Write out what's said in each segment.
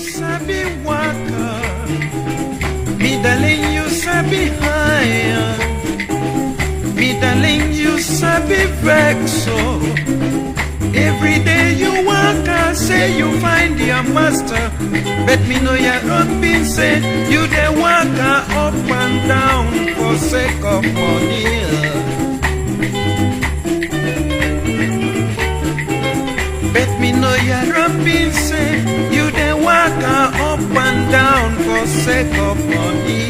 sabi waka. Me darling, you sabi higher. Me darling, you sabi vex so. Every day you waka, say you find your master. But me know your rugby say you dey waka up and down for sake of money. Bet me know your rugby say you dey waka up and down for sake of money.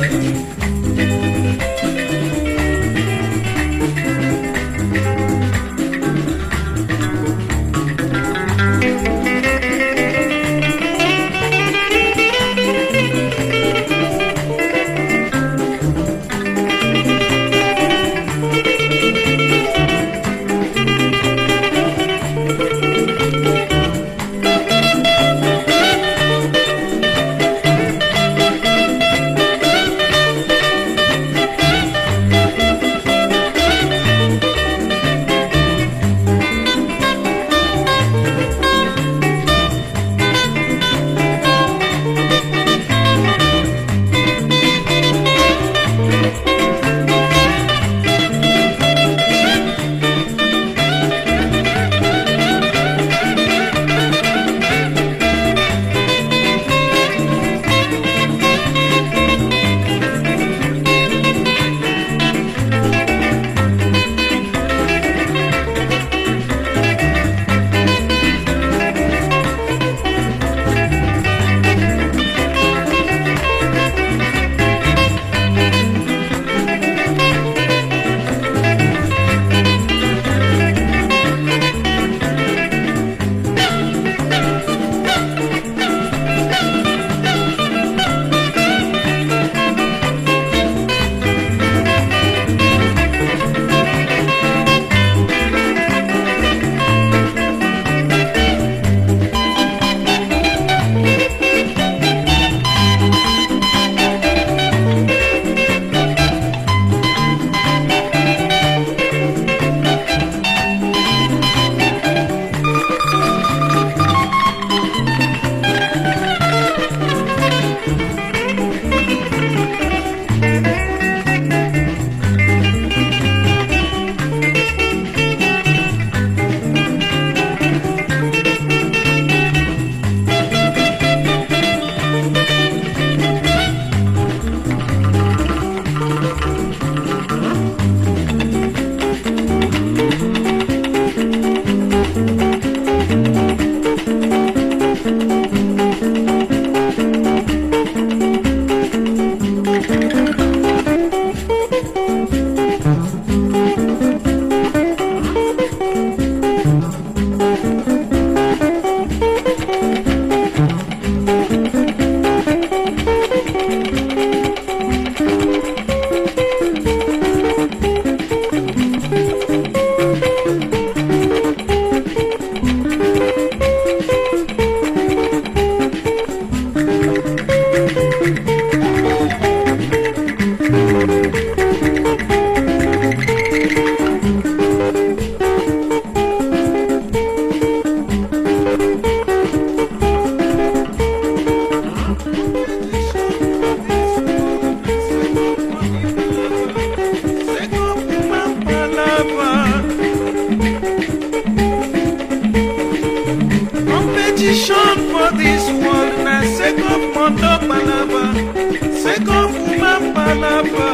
Competition for this world na sake of motor palava, sake of woman palava.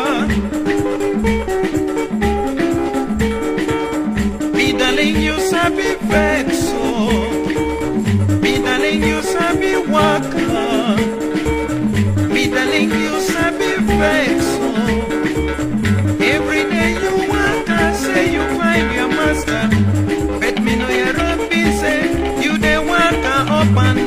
Me darling, you sabi vex so. Me darling, you sabi waka. Me darling, you sabi vex so. Every day you waka, say you find your master. Bet me know your rugby say you dey waka up and